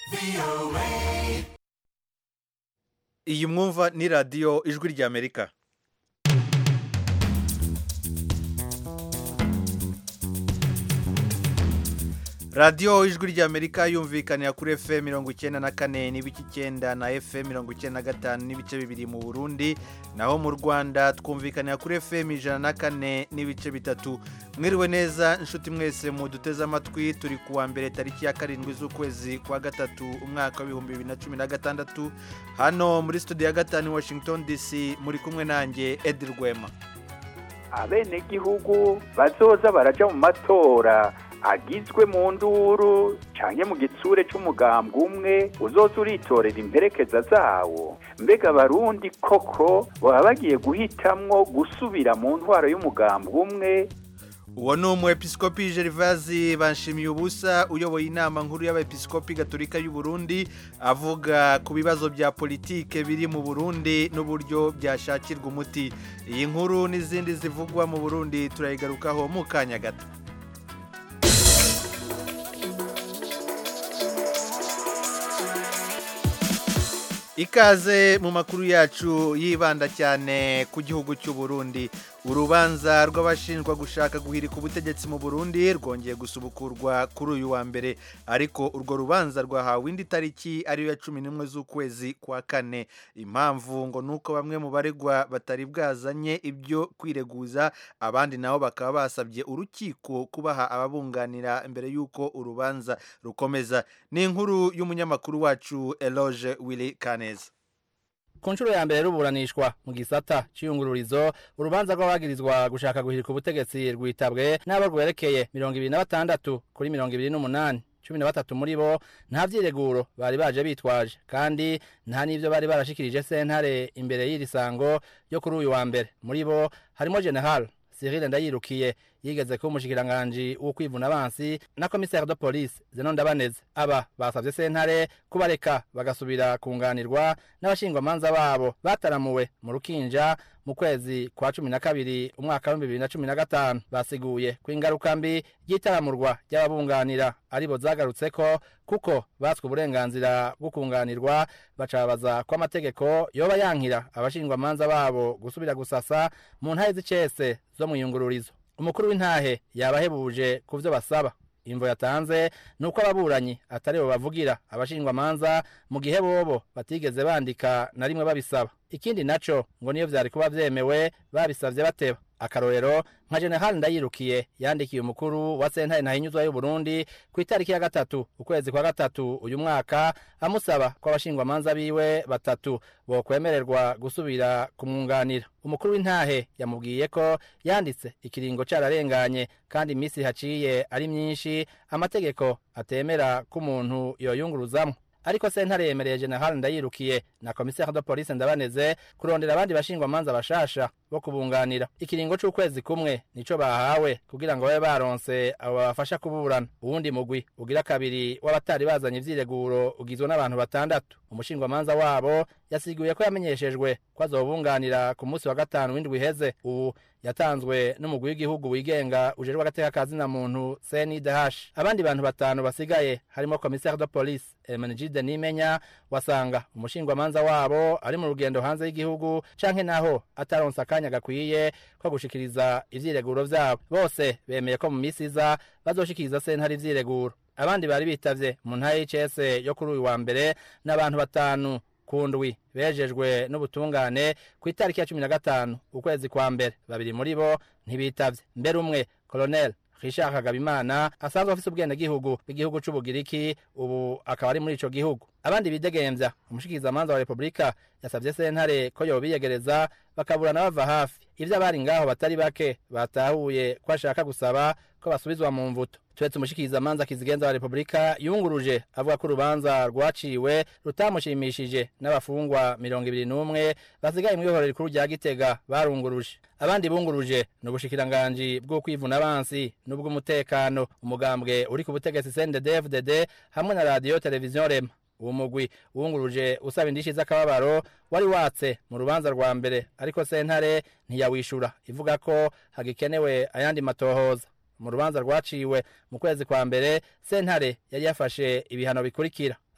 iyi mwumva ni radiyo ijwi ry'amerika radiyo ijwi ry'amerika yumvikanira kuri fm mirongo icyenda na kane n'ibice icyenda na fm mirongo icyenda na gatanu n'ibice bibiri mu burundi naho mu rwanda twumvikanira kuri fm ijana na kane n'ibice bitatu mwiriwe neza inshuti mwese muduteze amatwi turi ku wa mbere tariki ya karindwi z'ukwezi kwa gatatu umwaka w'ibihumbi bibiri na cumi na gatandatu hano muri studio ya gatanu washington dc muri kumwe nanjye edi rwema abenegihugu bazoza baraja mu matora agizwe mu nduru canke mu gitsure c'umugambwe umwe uzoza uritorera imperekeza zawo mbega abarundi koko baba bagiye guhitamwo gusubira mu ntwaro y'umugambwe umwe uwo ni umwepiskopi gervazi banshimiye ubusa uyoboye inama nkuru y'abepiskopi gatolika y'u Burundi avuga ku bibazo bya politike biri mu burundi n'uburyo byashakirwa umuti iyi nkuru n'izindi zivugwa mu burundi turayigarukaho mu kanya gato ikaze mu makuru yacu yibanda cyane ku gihugu cy'u Burundi urubanza rw'abashinjwa gushaka guhirika ubutegetsi mu Burundi rwongeye gusubukurwa kuri uyu wa mbere ariko urwo rubanza rwahawe indi tariki ariyo ya cumi n'imwe z'ukwezi kwa kane impamvu ngo ni uko bamwe mu baregwa batari bwazanye ibyo kwireguza abandi nabo bakaba basabye urukiko kubaha ababunganira mbere y'uko urubanza rukomeza ni inkuru y'umunyamakuru wacu Eloge Willy Kaneza ku nshuro ya mbere ruburanishwa mu gisata c'iyungururizo urubanza rw'abagirizwa gushaka guhirika ubutegetsi rwitabwe n'abo rwerekeye mirongo ibiri na batandatu kuri mirongo ibiri n'umunani cumi na batatu muri bo nta vyireguro bari baje bitwaje kandi nta n'ivyo bari barashikirije sentare imbere y'iri sango yo kuri uyu wa mbere muri bo harimo general Cyril Ndayirukiye yigeze kuba umushikiranganji wo kwivuna abansi na commissaire de police Zenon Ndabaneze aba basavye sentare kubareka bagasubira kunganirwa n'abashingwamanza babo bataramuwe mu rukinja mu kwezi kwa cumi na kabiri umwaka w'ibihumbi bibiri na cumi na gatanu basiguye ko ingaruka mbi ry'itaramurwa ry'ababunganira aribo zagarutseko kuko batswe uburenganzira bwo kunganirwa bacabaza ko amategeko yoba yankira abashingwamanza babo gusubira gusasa mu ntahe z'icese zo mu iyungururizo umukuru w'intahe yabahebuje ku byo basaba imvo yatanze ni uko ababuranyi atari bo bavugira abashingwamanza mu gihe bobo batigeze bandika na rimwe babisaba ikindi naco ngo niyo vyari kuba vyemewe babisavye bateba akarorero nka general ndayirukiye yandikiye umukuru wa sentare ntahinyuzwa y'uburundi ku itariki ya gatatu ukwezi kwa gatatu uyu mwaka amusaba ko abashingwamanza biwe batatu bokwemererwa gusubira kumwunganira umukuru w'intahe yamubwiye ko yanditse ikiringo cararenganye kandi iminsi haciye ari myinshi amategeko atemera ko umuntu yoyunguruzamwo ariko sentare yemereye general ndayirukiye na commissaire de police ndabaneze kurondera abandi bashingwamanza bashasha bo kubunganira ikiringo c'ukwezi kumwe nico bahawe kugira ngo babe baronse abo babafasha kuburana uwundi mugwi ugira kabiri w'abatari bazanye ivyireguro ugizwe n'abantu batandatu umushingwamanza wabo yasiguye ko yamenyeshejwe ko azobunganira ku munsi wa gatanu w'indwi iheze ubu yatanzwe n'umugwi w'igihugu wigenga ujejwe agateka ka zina muntu CNDH abandi bantu batanu basigaye harimo commissaire de police Emenegide Nimenya wasanga umushingwamanza wabo ari mu rugendo hanze y'igihugu canke naho ataronse akanya gakwiye ko gushikiriza ivyireguro vyabo bose bemeye ko mu misi iza bazoshikiriza sentare ivyireguro abandi bari bitavye mu ntara y'ICS yo kuri uyu wa mbere n'abantu batanu kundwi bejejwe n'ubutungane ku itariki ya cumi na gatanu ukwezi kwa mbere babiri muri bo ntibitavye mbere umwe colonel Richard Kagabimana asanzwe afise ubwenegihugu bw'igihugu c'Ubugiriki ubu akaba ari muri ico gihugu abandi bidegemvya umushikirizamanza wa Republika yasavye sentare ko yobiyegereza bakaburana bava hafi ivyo abari ngaho batari bake batahuye ko ashaka gusaba ko basubizwa mu mvuto turetse umushikirizamanza kizigenza wa Republika yunguruje avuga ko urubanza rwaciwe rutamushimishije n'abafungwa mirongo ibiri n'umwe basigaye mu ihorero rikuru rya Gitega barunguruje abandi bunguruje ni ubushikiranganji bwo kwivuna abansi n'ubw'umutekano umugambwe uri ku butegetsi CNDD-FDD hamwe na radio televiziyo Rema uwo mugwi wunguruje usaba indishi z'akababaro wari watse mu rubanza rwa mbere ariko sentare ntiyawishura ivuga ko hagikenewe ayandi matohoza mu rubanza rwaciwe mu kwezi kwa mbere sentare yari yafashe ibihano bikurikira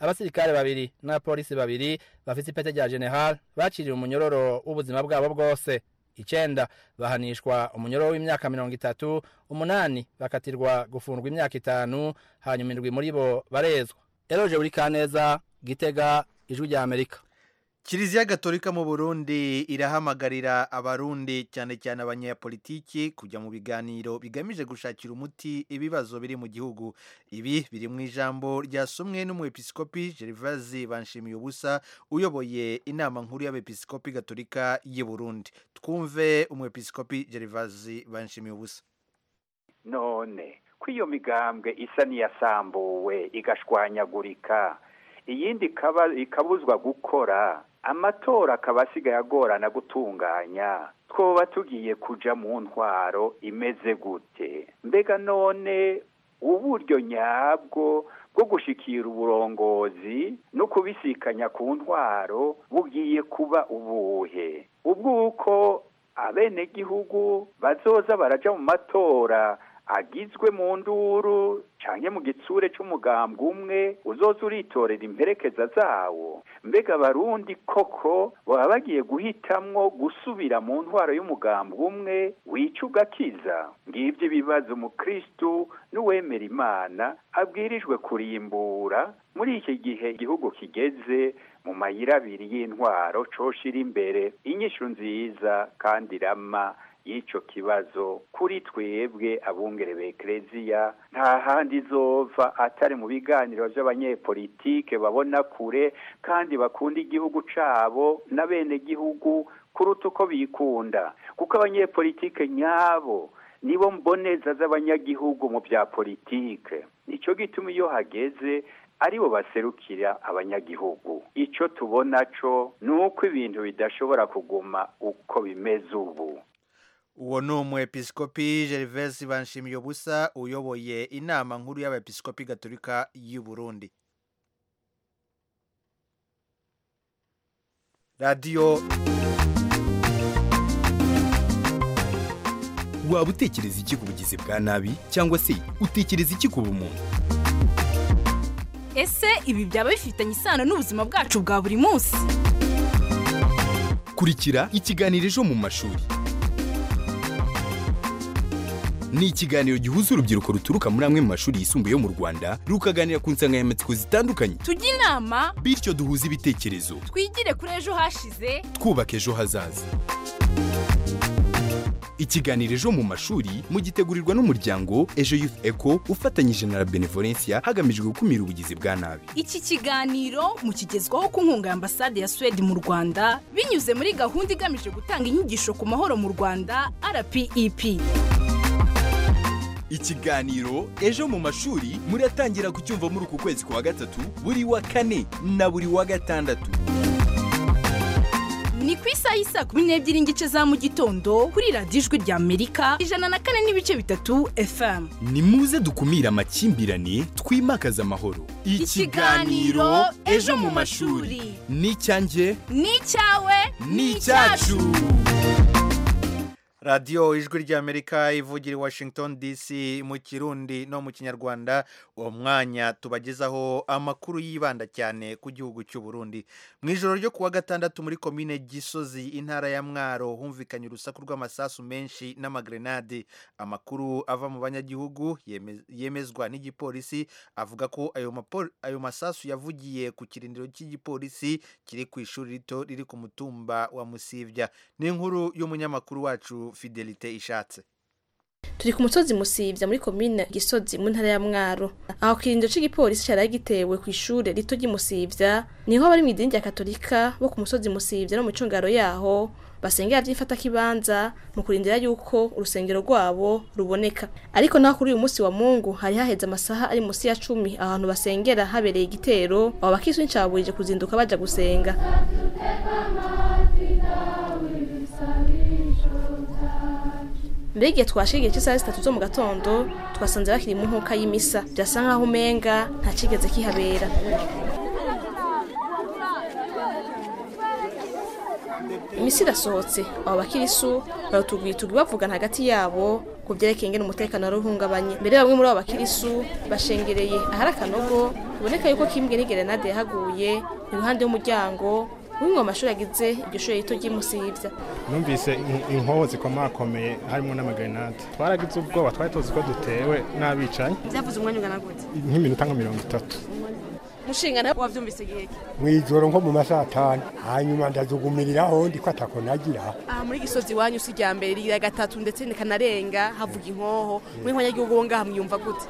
abasirikare babiri n'abapolisi babiri bafite ipete rya general baciriwe umunyororo w'ubuzima bwabo bwose icenda bahanishwa umunyororo w'imyaka mirongo itatu umunani bakatirwa gufungwa imyaka itanu hanyuma indwi muri bo barezwa eroje buri kaneza gitega ijwi rya amerika kiliziya gatolika mu burundi irahamagarira abarundi cyane cyane abanyapolitiki kujya mu biganiro bigamije gushakira umuti ibibazo biri mu gihugu ibi biri mu ijambo ryasomwe n'umwepiskopi gervazi banshimiye ubusa uyoboye inama nkuru y'abepiskopi gatolika y'i burundi twumve umwepiskopi gervazi banshimiye ubusa none ko iyo migambwe isa n'iyasambuwe igashwanyagurika iyindi ikabuzwa gukora amatora akaba asigaye agorana gutunganya twoba tugiye kuja mu ntwaro imeze gute mbega none uburyo nyabwo bwo gushikira uburongozi no kubisikanya ku ntwaro bugiye kuba ubuhe ubwuko abenegihugu bazoza baraja mu matora agizwe mu nduru canke mu gitsure c'umugambwe umwe uzoza uritorera imperekeza zawo mbega abarundi koko baba bagiye guhitamwo gusubira mu ntwaro y'umugambwe umwe wica ugakiza ngivyo ibibazo umukristu n'uwemera imana abwirijwe kurimbura muri iki gihe igihugu kigeze mu mayira abiri y'intwaro coshira imbere inyishu nziza kandi irama y'icyo kibazo kuri twebwe abungere b'ekereziya nta handi izova atari mu biganiro by'abanyepolitike babona kure kandi bakunda igihugu cyabo na bene gihugu kuruta uko bikunda kuko abanyepolitike nyabo nibo mboneza z'abanyagihugu mu bya politike nicyo gituma iyo hageze aribo baserukira abanyagihugu icyo tubona cyo ni uko ibintu bidashobora kuguma uko bimeze ubu uwo ni umwepiskopi gervais banshimiye ubusa uyoboye inama nkuru y'abepiskopi gatolika y'u burundi radiyo waba utekereza iki ku bugizi bwa nabi cyangwa se utekereza iki ku bumuntu ese ibi byaba bifitanye isano n'ubuzima bwacu bwa buri munsi kurikira ikiganiro ejo mu mashuri ni ikiganiro gihuza urubyiruko ruturuka muri amwe mu mashuri yisumbuye yo mu rwanda rukaganira ku nsanganyamatsiko zitandukanye tujye inama bityo duhuze ibitekerezo twigire kuri ejo hashize twubaka ejo hazaza ikiganiro ejo mu mashuri mugitegurirwa n'umuryango ejo youth eco ufatanyije na la benevolencia hagamijwe gukumira ubugizi bwa nabi iki kiganiro mukigezwaho ku nkunga ya ambasade ya suwede mu rwanda binyuze muri gahunda igamije gutanga inyigisho ku mahoro mu rwanda rpep ikiganiro ejo mu mashuri muratangira kucyumva muri uku kwezi kwa gatatu buri wa kane na buri wa gatandatu ni ku isaha y'isaa kumi n'ebyiri n'igice za mu gitondo kuri radiyo ijwi rya amerika ijana na kane n'ibice bitatu fm ni muze dukumire amakimbirane twimakaze amahoro Ikiganiro Ejo mu Mashuri. ni icyanjye ni icyawe ni icyacu radiyo ijwi ry'amerika ivugira i washington dc mu kirundi no mu kinyarwanda uwo mwanya tubagezaho amakuru yibanda cyane ku gihugu cy'u Burundi mu ijoro ryo kuwa gatandatu muri komine gisozi intara ya mwaro humvikanye urusaku rw'amasasu menshi n'amagrenade amakuru ava mu banyagihugu yeme- yemezwa n'igipolisi avuga ko ayo mapo- ayo masasu yavugiye ku kirindiro cy'igipolisi kiri ku ishuri rito riri ku mutumba wa musivya ni inkuru y'umunyamakuru wacu fidelite ishatse turi ku musozi musivya muri komine gisozi mu ntara ya mwaro aho kirindiro c'igipolisi cari gitewe ku ishure rito ry'imusivya niho bari mw'idini rya katolika bo ku musozi musivya no mu micungaro yaho basengera vy'ifata kibanza mu kurindira yuko urusengero rwabo ruboneka ariko naho kuri uyu musi wa mungu hari haheze amasaha ari musi ya cumi ahantu basengera habereye igitero abo bakiswe ncaburije kuzinduka baja gusenga mbega igihe twashika igihe cy'isaha zitatu zo mu gatondo twasanze bakiri mu nkuka y'imisa byasa nk'aho umenga nta kigeze kihabera imisi irasohotse abo bakirisu barutugwitugi bavugana hagati yabo ku vyerekeye ingene umutekano wari uhungabanye mbere bamwe muri abo bakirisu bashengereye ahari akanogo biboneka yuko kimbwe n'igerenade yahaguye iruhande y'umuryango w'imwe mu mashuri agize iryo shure rito ry'imusivya numvise in- inkoho zikomakomeye harimo n'amagrenade twaragize ubwoba twari tuzi ko dutewe n'abicanyi vyavuze umwanya ungana gute nk'iminota nka mirongo itatu mushinga nawe wavyumvise igihe ki mw'ijoro nko mu masaha atanu hanyuma ndazugumiriraho ndi ko atako nagira aha muri gisozi iwanyu si irya mbere rigira gatatu ndetse nikanarenga havuga inkoho muri nkonyagihugu bo ngaha mwiyumva gute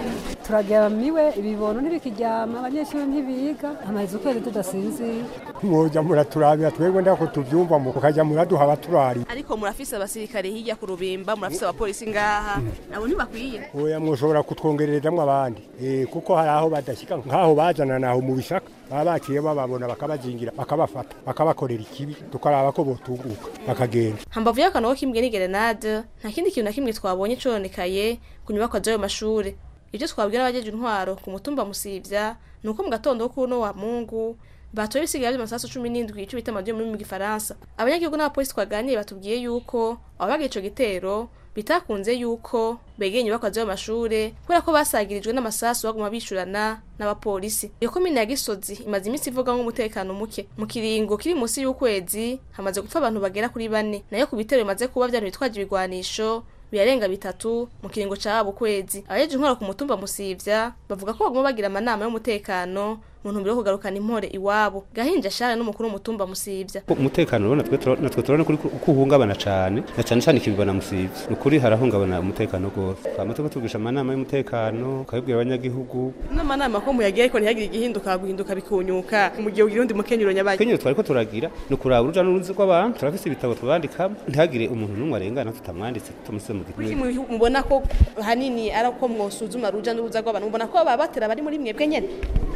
turagamiwe ibibono ntibikiryama abanyeshuri ntibiga amaze ukwezi tudasinzira mwoja muraturabira twebwe ndako tuvyumva mu kukajya muraduha abaturari ariko murafise abasirikare hirya ku rubimba murafise abapolisi ngaha nabo ntibakwiye oya mwoshobora kutwongererezamwo abandi Eh, kuko hari aho badashika nk'aho bazana naho mu bishaka baba baciye bababona bakabazingira bakabafata bakabakorera ikibi tukaraba ko botunguka bakagenda hambavu y'akanogo kimbwe n'igerenade nta kindi kintu na kimwe twabonye cononekaye ku nyubakwa z'ayo mashure ibyo twabwira abajeje intwaro ku mutumba musivya ni uko mu gatondo k'uno wa mungu batoye ibisigaye by'amasasu cumi n'indwi ico bita amadiyo muri mu gifaransa abanyagihugu n'abapolisi twaganiriye batubwiye yuko ababaga ico gitero bitakunze yuko begeye inyubakwa z'ayo mashure kubera ko basagirijwe n'amasasu baguma bishurana n'abapolisi iyo komine ya gisozi imaze iminsi ivuga nk'umutekano muke mu kiringo kiri munsi y'ukwezi hamaze gupfa abantu bagera kuri bane nayo ku bitero bimaze kuba vyanu bitwaje ibigwanisho birarenga bitatu mu kiringo ca wabo kwezi abajeje intwaro ku mutumba musivya bavuga ko baguma bagira amanama y'umutekano mu ntumbero yo kugarukana impore iwabo gahinja shara n'umukuru w'umutumba musivya umutekano rero natwe tura- natwe turabona kuri ko uhungabana cyane na cyane cyane ikibibona musivye ni ukuri harahungabana umutekano rwose twama turiko tugisha amanama y'umutekano ukabibwira abanyagihugu n'amanama ko muyagira ariko ntihagire igihinduka guhinduka bikunyuka mu gihe ugira undi mukenyero nyabaye kenyero twariko turagira ni ukuraba uruja n'uruzi rw'abantu turafise ibitabo tubandikamo ntihagire umuntu n'umwe arengana tutamwanditse tumusize mu kuki gitabo mu- mubona ko hanini ari uko mwosuzuma ruja n'uruza rw'abantu mubona ko baba batera bari muri mwebwe nyene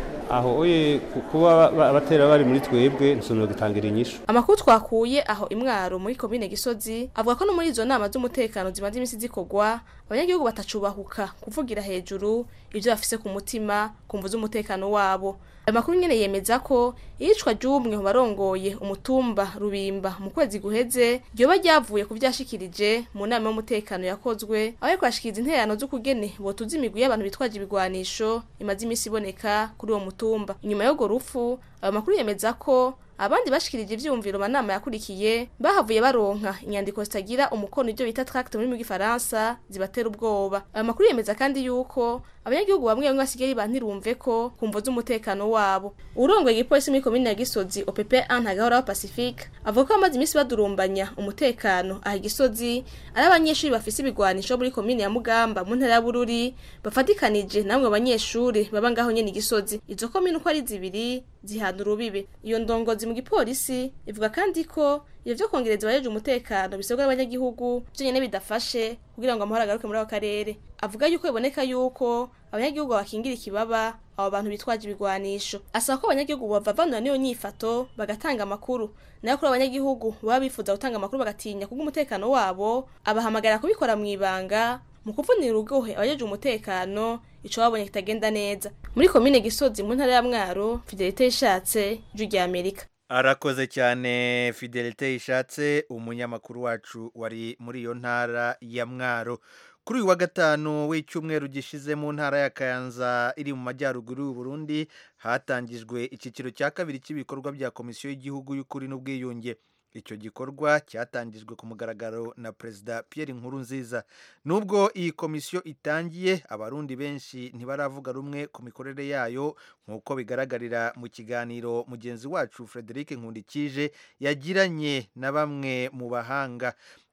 aho oye ku- kuba ba- abatera bari muri twebwe nsonora gutangira inyishu amakuru twakuye aho imwaro muri komine gisozi avuga ko no muri izo nama z'umutekano zimaze iminsi zikorwa abanyagihugu batacubahuka kuvugira hejuru ibyo bafise ku mutima ku mvu z'umutekano wabo ayo makuru nyene yemeza ko iyicwa ry'umwe mu barongoye umutumba rubimba mu kwezi guheze ryoba ryavuye ku vyashikirije mu nama y'umutekano yakozwe aho yariko yashikiriza intererano z'ukugene botuza imigwi y'abantu bitwaje ibigwanisho imaze iminsi iboneka kuri uwo mutumba inyuma y'urwo rupfu ayo makuru yemeza ko abandi bashikirije ivyumviro manama yakurikiye bahavuye baronka inyandiko zitagira umukono ibyo bita tract muri mu gifaransa zibatera ubwoba ayo makuru yemeza kandi yuko abanyagihugu bamwe bamwe basigaye bantirumve ko kumvo z'umutekano wabo urongoye igipolisi muri komine ya gisozi opp ntagahoraho pacifique avuga ko bamaze iminsi badurumbanya umutekano aha gisozi ari abanyeshuri bafise ibigwanisho muri komine ya mugamba mu ntara ya bururi bafatikanije namwe banyeshuri baba ngaho nyene igisozi izo komine uko ari zibiri zihana urubibe iyo ndongozi mu gipolisi ivuga kandi ko ivyo vyo kongereza abajeje umutekano bisabwa n'abanyagihugu vyonyene bidafashe kugira ngo amahoro agaruke muri ako karere avuga yuko biboneka yuko abanyagihugu bakingira ikibaba abo bantu bitwaje ibigwanisho asaba ko abanyagihugu bavavanura n'iyo nyifato bagatanga amakuru nayo kuri abanyagihugu baba bifuza gutanga amakuru bagatinya kubwo umutekano wabo abahamagara kubikora mu ibanga mu kuvunira urugohe abajeje umutekano ico babonye kitagenda neza muri komine gisozi mu ntara ya mwaro fidelite ishatse ijwi rya amerika arakoze cyane fidelite ishatse umunyamakuru wacu wari muri iyo ntara ya mwaro kuri uyu wa gatanu w'icyumweru gishize mu ntara ya kayanza iri mu majyaruguru y'u Burundi hatangijwe icyiciro cya kabiri cy'ibikorwa bya komisiyo y'igihugu y'ukuri n'ubwiyunge icyo gikorwa cyatangijwe ku mugaragaro na perezida Pierre Nkurunziza nubwo iyi komisiyo itangiye abarundi benshi ntibaravuga rumwe ku mikorere yayo nk'uko bigaragarira mu kiganiro mugenzi wacu Frederic Nkundikije yagiranye na bamwe mu bahanga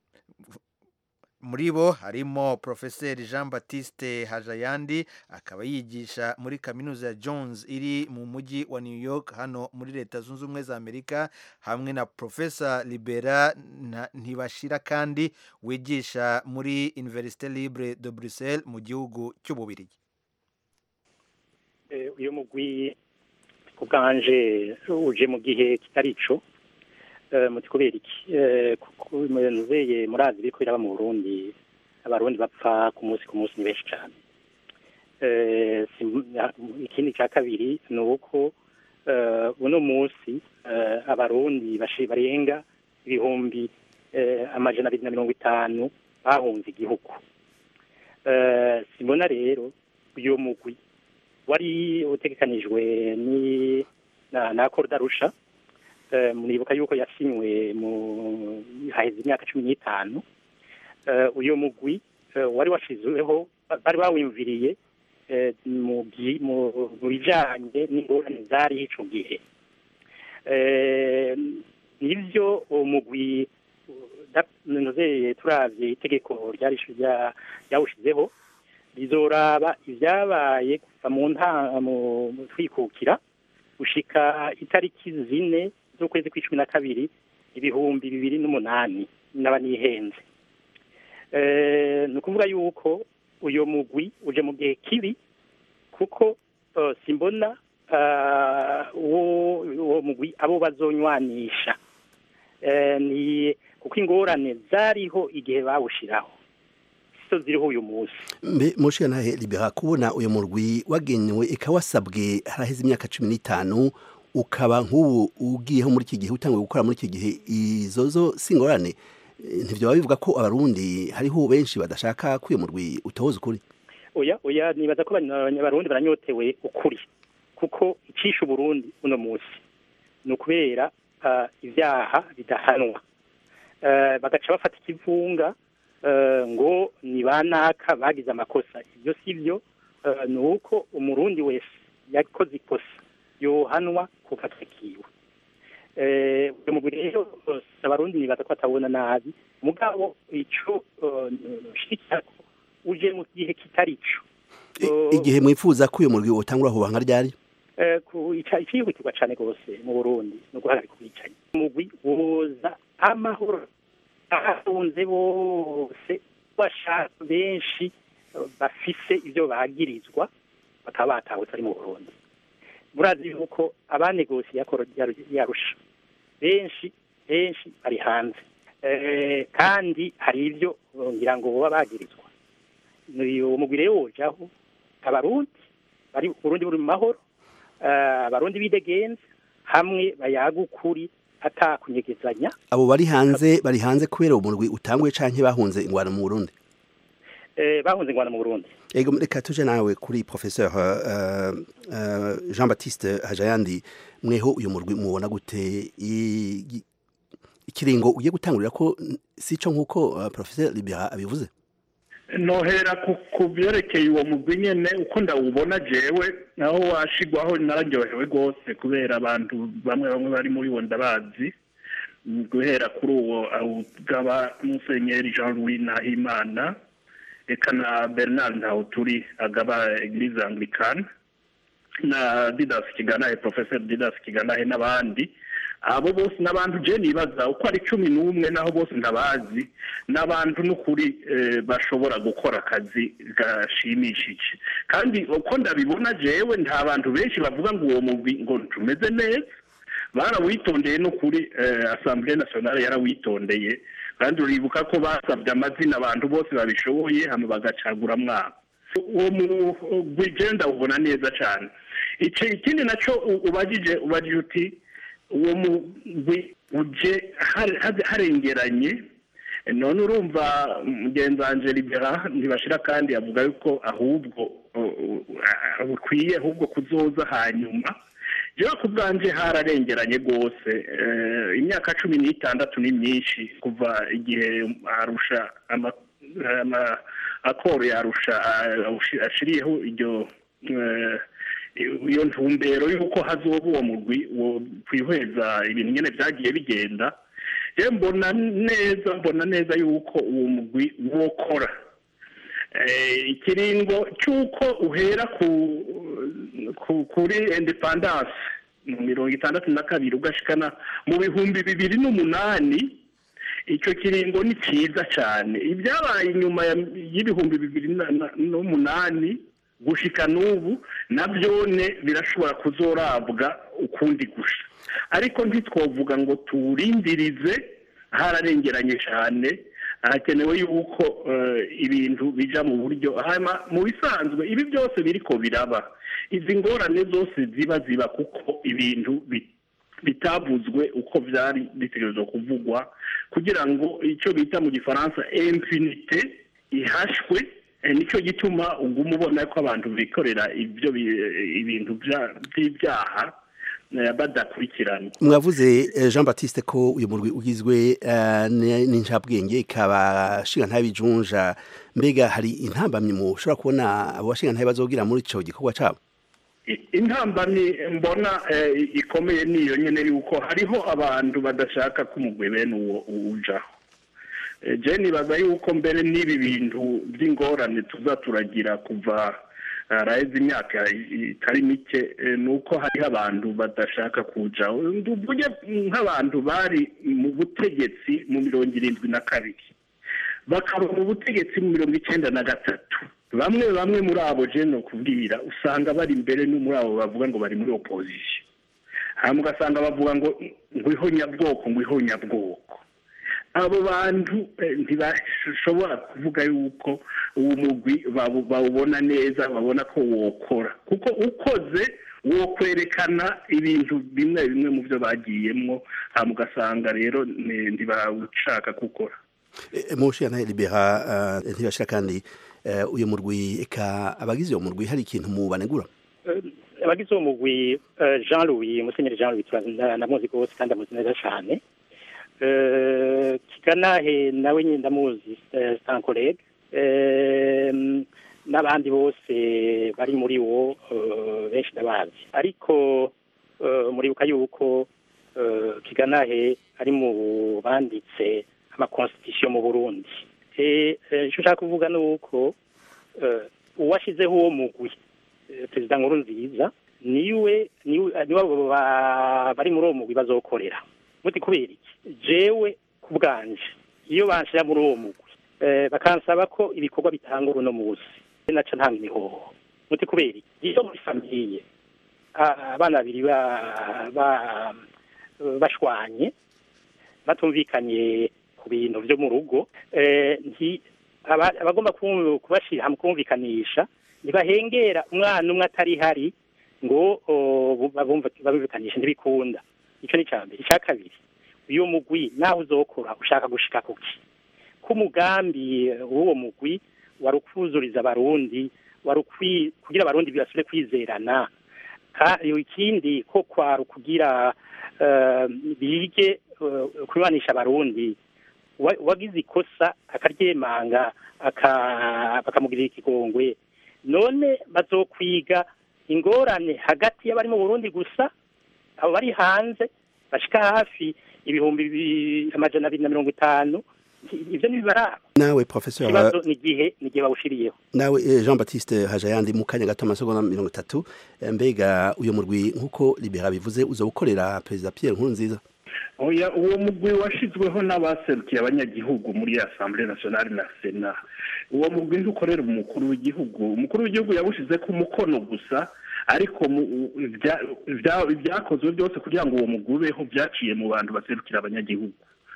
muri bo harimo Profeseri Jean Baptiste Hajayandi akaba yigisha muri kaminuza ya Jones iri mu mujyi wa New York hano muri leta zunze ubumwe za Amerika hamwe na Profesa Libera Nta- Ntibashira kandi wigisha muri Université Libre de Bruxelles mu gihugu cy'Ububirigi Eh, uyu mugwi ku bwanje uje mu gihe kitari ico Eh, muti kubera iki Eh, kuko muzeye murazi biriko biraba mu burundi abarundi bapfa ku munsi ku munsi ni benshi cane Eh, sim- ya- ikindi ca kabiri ni uko eh, uno munsi eh, abarundi bashi- barenga ibihumbi eh, amajana abiri na mirongo itanu bahunze igihugu Eh, simbona rero uyu mugwi wari utegekanijwe ni na na Korudarusha eh, muribuka yuko yasinywe mu haheze imyaka cumi n'itanu eh, uyu mugwi eh, wari washizweho bari bawimviriye eh, mu byi- mu mu bijanye n'ingorane zari ico gihe eh, nivyo uwo mugwi nozeye turavye itegeko ryari rya- ryawushizeho rizoraba ivyabaye kuva mu nta mu mu twikukira gushika itariki zine z'ukwezi kw'icumi na kabiri ibihumbi bibiri n'umunani naba nihenze Eh, ni ukuvuga yuko uyu mugwi uje mu gihe kibi kuko eh, simbona ah, uwo uwo mugwi abo bazonywanisha Eh, ni kuko ingorane zariho igihe bawushiraho sizo ziriho uyu munsi mbe mushira ntahe libera kubona uyu murwi wagenewe ikawasabwe haraheze imyaka cumi n'itanu ukaba nk'ubu ugiyeho muri iki gihe utanguye gukora muri iki gihe izo zo si ingorane Eh, ntivyo baba bivuga ko abarundi hariho benshi badashaka ko uyu murwi utohoza ukuri oya oya nibaza ko abanya- abarundi baranyotewe ukuri kuko icisha uburundi uno munsi ni ukubera ah, ivyaha bidahanwa Eh, bagaca bafata ikivunga eh, ngo ni banaka bagize amakosa ivyo sivyo eh, ni uko umurundi wese yakoze ikosa yohanwa kuko atakiwe eh uyu mugwi rero eh, abarundi nibaza ko batabona nabi mugabo ico eh, nshikirako uje mu gihe kitari co I- igihe mwifuza ko uyu murwi utangura kubanga ryari Eh, ku ica- icihutirwa cane gose mu burundi no guhagarika ubwicanyi umugwi woza amahoro ahahunze bose bashaka benshi eh, bafise ivyo bagirizwa bakaba batahutse ari mu burundi murazi yuko abanegosiye yakoro yaru- yarusha benshi benshi bari hanze Eh, kandi hari ivyo eh, ngira ngo boba bagirizwa uwo mugwi rero wojaho abarundi bari uburundi buri mu mahoro eh, abarundi bidegenza hamwe bayaga ukuri atakunyegezanya abo bari hanze bari hanze kubera uwo murwi utanguye canke bahunze ingwano mu Burundi eh, bahunze ingwana mu burundi ego reka tuje nawe kuri professeur uh, uh, Jean Baptiste Hajayandi mweho uyu murwi mubona gute I- gi- ikiringo ugiye gutangurira ko n- sico nkuko uh, professeur Libera abivuze nohera ku- ku byerekeye uwo mugwi nyene uko ndawubona jewe naho washigwaho nararyohewe rwose kubera abantu bamwe bamwe bari muri wo ndabazi Mm, guhera kuri uwo awugaba musenyeri jean louis nahimana eka na bernard ntawuturi agaba eglise anglicane na didas kiganahe professor didas kiganahe n'abandi abo bose n'abantu je nibaza uko ari cumi n'umwe naho bose ntabazi n'abantu n'ukuri eh, bashobora gukora akazi gashimishije kandi uko ndabibona jewe nta bantu benshi bavuga ngo uwo mugwi ngo tumeze neza barawitondeye n'ukuri eh, assemblée nationale yarawitondeye kandi uribuka ko basabye amazina abantu bose babishoboye hama bagacagura mwabo uwo mugwi je ndawubona neza cane ico ikindi naco u- ubajije ubajije uti uwo mugwi uje har- har- harengeranye none urumva mugenzi wanje libera ntibashira kandi avuga yuko ahubwo uh, uh, bukwiye ahubwo kuzoza hanyuma jewe ku bwanje hararengeranye rwose Eh, imyaka cumi n'itandatu ni myinshi kuva igihe arusha ama- ama- akoro yarusha ah, ashiriyeho iryo eh, iyo ntumbero y'uko hazoba uwo mugwi wo kwihweza ibintu nyene vyagiye bigenda je mbona neza mbona neza yuko uwo mugwi wokora Eh, ikiringo cy'uko uhera ku, ku kuri independance mu mirongo itandatu na kabiri ugashikana mu bihumbi bibiri n'umunani icyo kiringo ni cyiza cyane ibyabaye inyuma ya- y'ibihumbi bibiri na- na- n'umunani gushika n'ubu nabyone birashobora kuzorabwa ukundi gusha ariko ntitwovuga ngo tuwurindirize hararengeranye cyane hakenewe yuko eh, ibintu bija mu buryo hanyuma mu bisanzwe ibi byose biriko biraba izi ngorane zose ziba ziba kuko ibintu bi- bitavuzwe uko byari bitegerezwa kuvugwa kugira ngo icyo bita mu gifaransa impunite ihashwe eh, nicyo gituma uguma ubona ko abantu bikorera ibyo bi- ibintu bya- by'ibyaha eh, badakurikirana mwavuze eh, Jean Baptiste ko uyu murwi ugizwe eh, ni- n'incabwenge ikaba shinga ntabijunja mbega hari intambamye mushobora kubona abo bashinga ntabe bazogira muri ico gikorwa cabo I- intambamyi mbona eh, ikomeye niyo nyene yuko hariho abantu badashaka ko umugwi bene uwo ujaho Eh, je nibaza yuko mbere n'ibi bintu by'ingorane tuza turagira kuva araheze imyaka i- itari mike eh, ni uko hariho abantu badashaka kujaho mvuge nk'abantu bari mu butegetsi mu mirongo irindwi na kabiri bakaba mu butegetsi mu mirongo icyenda na gatatu bamwe bamwe muri abo je no kubwira usanga bari imbere no muri abo bavuga ngo bari muri opposition hanyuma ugasanga bavuga ngo ngwiho nyabwoko ngwiho nyabwoko abo bantu eh, ntibashobora kuvuga yuko uwo mugwi bawu- bawubona neza babona ko wokora kuko ukoze wokwerekana ibintu bimwe bimwe mu byo bagiyemwo hanyuma ugasanga rero ni- ntibawushaka gukora mu shinga ntabe libera eh, ntibashira kandi eh, uyu murwi eka abagize uwo murwi hari ikintu mu banegura Eh, abagize uwo mugwi eh, Jean Louis Musenyeri Jean Louis turazi- ndamuzi rwose kandi amuzi neza cyane Eh, kiganahe nawe nyine ndamuzi eh, c'est un collègue Eh, n'abandi bose bari muri wo eh, benshi ndabazi ariko eh, muribuka yuko eh, kiganahe ari mu banditse amakonstitution mu Burundi Eh, eh, icyo nshaka kuvuga ni uko eh, uwashyizeho uwo mugwi eh, perezida nkuru nziza niwe niwe niwe abo ba- bari muri uwo mugwi bazokorera muti kubera iki jewe ku bwanje iyo banshira muri uwo mugwi eh, bakansaba ko ibikorwa bitanga uno munsi naca ntanga imihoho muti kubera iki iyo muri famiye ah, abana babiri ba- ba- bashwanye batumvikanye ku bintu byo mu rugo eh, nti aba- abagomba ku- kubashira hamwe kumvikanisha ntibahengera umwana umwe atari hari ngo o, babumva- babumvikanishe ntibikunda icyo ni icya mbere icya kabiri uyu mugwi naho uzokora ushaka gushika kuki ko umugambi eh, w'uwo mugwi wari ukuzuriza abarundi wari ukwi- kugira abarundi basubire kwizerana Ka- ikindi ko kwari ukugira eh, bige eh, kubanisha abarundi Wa- wagize ikosa akaryemanga aka- bakamugirira ikigongwe none bazokwiga ingorane hagati y'abari mu burundi gusa abo bari hanze bashika hafi ibihumbi bi- amajana abiri na mirongo itanu ibyo ntibibaraba nawe professeur ikibazo ni igihe ni igihe bawushiriyeho nawe eh, Jean Baptiste Hajayandi mu kanya gato amasegonda mirongo itatu eh, mbega uyu murwi nk'uko libera bivuze uzobukorera perezida Pierre Nkurunziza oya uwo mugwi washizweho n'abaserukiye abanyagihugu muri assemblée nationale na sena uwo mugwi ntukorera umukuru w'igihugu umukuru w'igihugu yawushize ku mukono gusa ariko mu- ibya- ibya- ibyakozwe byose kugira ngo uwo mugwi ubeho byaciye mu bantu baserukira abanyagihugu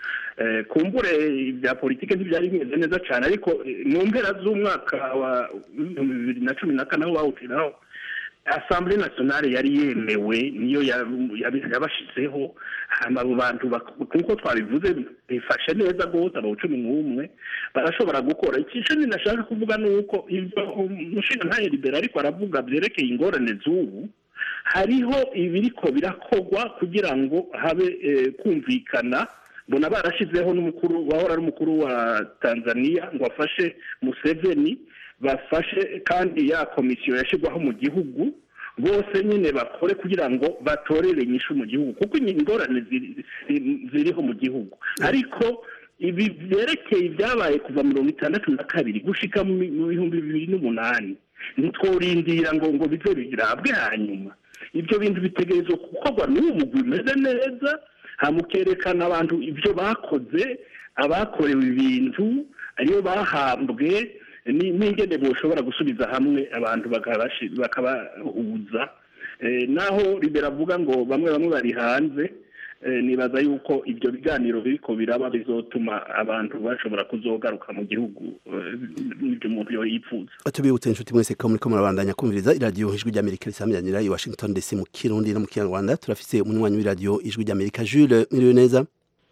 Eh, kumbure ibya politike ntibyari bimeze neza cyane ariko eh, mu mpera z'umwaka wa ibihumbi bibiri na cumi na kane aho bawutiraho assemblée nationale yari yemewe niyo ya- yabi- yabashizeho hama abo bantu bak- nkuko twabivuze bifashe neza rwose abo cumi n'umwe barashobora gukora ikice ninashaka kuvuga ni uko ibyo umushinga ntayo libera ariko aravuga byerekeye ingorane z'ubu hariho ibiriko birakorwa kugira ngo habe eh, kumvikana mbona barashizeho n'umukuru wahora ari umukuru wa tanzania ngo afashe museveni bafashe kandi ya komisiyo yashyirwaho mu gihugu bose nyine bakore kugira ngo batorere inyishu mu gihugu kuko ingorane ziri- ziri- ziriho mu gihugu ariko ibi byerekeye ibyabaye kuva mirongo itandatu na kabiri gushika mu mi- mu bihumbi bibiri n'umunani ntitworindira ngo ngo bize birabwe hanyuma ibyo bintu bitegerezwa gukorwa n'uwo mugwi umeze neza hamukerekana abantu ibyo bakoze abakorewe ibintu ariyo bahambwe ni- n'ingene boshobora gusubiza hamwe abantu bakabashi- bakabahuza Eh, naho libera avuga ngo bamwe bamwe bari hanze Eh, nibaza yuko ibyo biganiro biriko biraba bizotuma abantu bashobora kuzogaruka mu gihugu eh, n'ibyo umuntu yo yifuza tubibutse inshuti mwese ko muriko murabandanya kumviriza iradiyo ijwi ry'amerika risamyanira i washington dc mu kirundi no mu kinyarwanda turafise umunywanyi w'iradiyo ijwi ry'amerika jules mwiriwe neza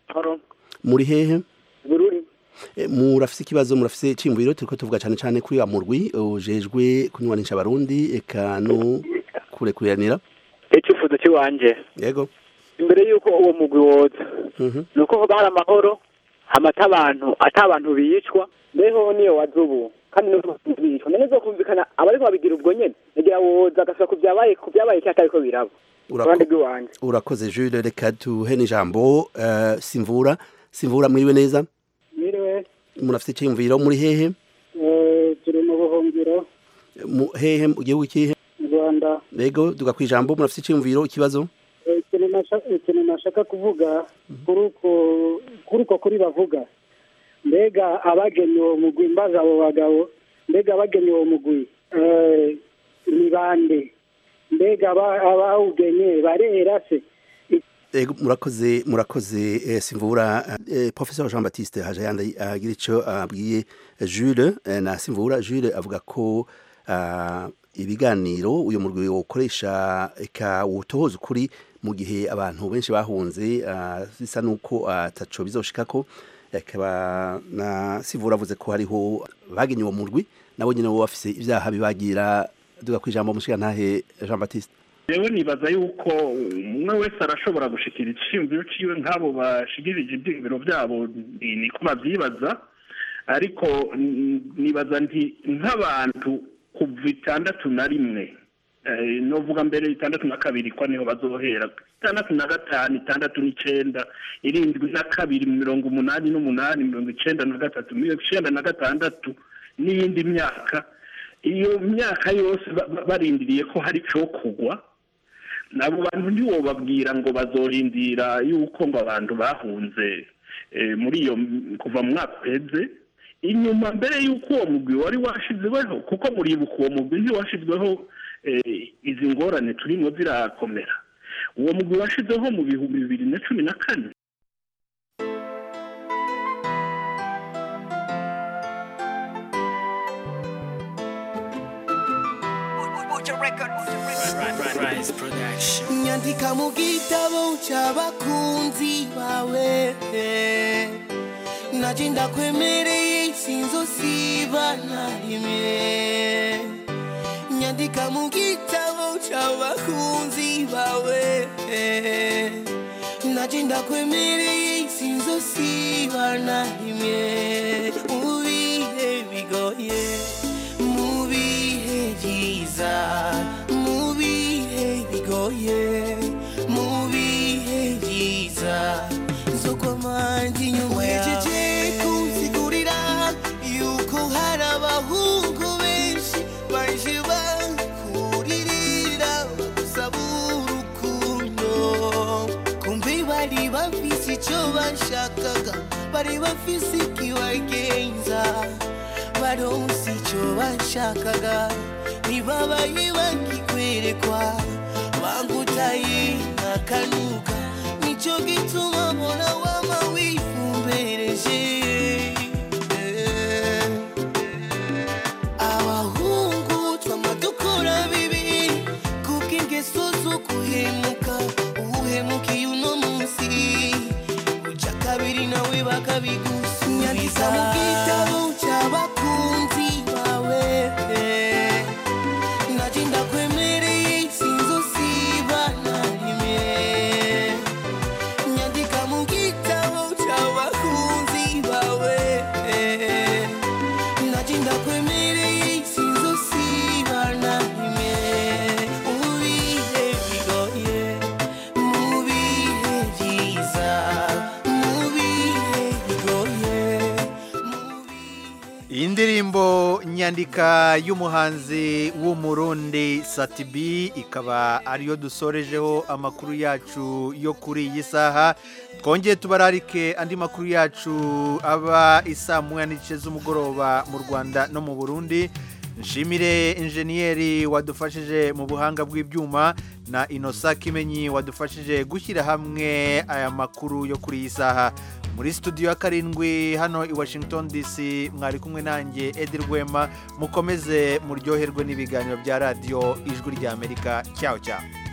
muri hehe bururi Eh, murafise ikibazo murafise iciyumviro turiko tuvuga cane cane kuri wa murwi ujejwe kunywanisha abarundi eka no kurekuriranira icyifuzo cy'iwanje yego imbere y'uko uwo mugwi woza Mhm. ni uko hoba hari amahoro hamata abantu ata abantu bicwa mbeho niyo waza ubu kandi n'ubu bicwa none zokumvikana abariko babigira ubwo nyene negera woza agasubira ku byabaye ku byabaye cyangwa atariko biraba Urako- uruhande rw'iwanje urakoze jules reka tuhe n'ijambo eh, simvura simvura mwiriwe neza Miriwe, murafise iciyumviro muri hehe eh, turi mu buhungiro mu hehe mu gihugu kihe mu Rwanda. yego duga kwijambo murafise iciyumviro ikibazo Eh, Ikintu nasha- ikintu nashaka kuvuga kuri uko kuri uko kuri bavuga mbega abagennye uwo mugwi mbaza abo bagabo mbega abagennye uwo mugwi eh, ni bande mbega aba- abawugenye barera se Ego murakoze murakoze eh, simvura eh, professeur Jean Baptiste Hajayanda agira ico abwiye Jules eh, na simvura Jules avuga ko ah, ibiganiro uyu murwi wokoresha eka wotohoza ukuri mu gihe abantu benshi bahunze ah, bisa nuko ataco bizoshikako akaba na simvura avuze ko hariho bagenye uwo murwi nabo nyene bo bafise ivyaha bibagira duga kwijambo mushigantahe Jean Baptiste rero nibaza yuko umwe wese arashobora gushikira iciyumviro ciwe nk'abo bashikirije ivyiyumviro vyabo ni- niko bavyibaza ariko mm, nibaza nti nk'abantu kuva itandatu na rimwe eh, novuga mbere itandatu na kabiri kwa niho bazohera itandatu na gatanu itandatu n'icenda irindwi na kabiri mirongo umunani n'umunani mirongo icenda na gatatu mirongo icenda na gatandatu n'iyindi myaka iyo myaka yose ba- ba- barindiriye ko hari co kugwa nabo bantu ntiwobabwira ngo bazorindira yuko ngo abantu bahunze eh, muri iyo kuva mu mwaka uheze inyuma mbere y'uko uwo mugwi wari washizweho kuko muribuka uwo mugwi ntiwashizweho eh, izi ngorane turimo zirakomera uwo mugwi washizweho mu bihumbi bibiri na cumi na kane nyandika mu gitabo cy'abakunzi bawe naje ndakwemereye sinzosiba na rimwe nyandika mu gitabo cy'abakunzi bawe naje ndakwemereye sinzosiba na rimwe mu bihe bigoye mu bihe byiza mu bihe bigoye mu bihe byiza zo kwamanje inyuma wejeje kunsigurira yuko hari abahungu benshi baje bakuririra bagusaba urukundo kumbe bari bafise icyo bashakaga bari bafise ikibagenza baronse icyo bashakaga ntibabaye bakikwerekwa bangutaye nkakanuka nicyo gituma mbona wama wifumbereje abahungu twama dukora bibi kubw'ingeso zo guhemuka uhemukiye uno munsi uja kabiri nawe bakabigusubiza mu gitabo cy'abakunzi bawe naje ndakwemereye sinzosiba na rimwe nyandika mu gitabo cy'abakunzi bawe naje ndakwemereye sinzosiba na rimwe mu bihe bigoye mu bihe byiza mu bihe bigoye iyi ndirimbo nyandika y'umuhanzi w'umurundi satibi ikaba ariyo dusorejeho amakuru yacu yo kuri iyi saha twongeye tubararike andi makuru yacu aba isaa moya n'igice z'umugoroba mu rwanda no mu burundi nshimire injeniyeri wadufashije mu buhanga bw'ibyuma na inosa kimenyi wadufashije gushyira hamwe aya makuru yo kuri iyi saha muri studio ya karindwi hano i washington dc mwari kumwe nanjye edi rwema mukomeze muryoherwe n'ibiganiro bya radiyo ijwi ry'amerika cyawe cyawe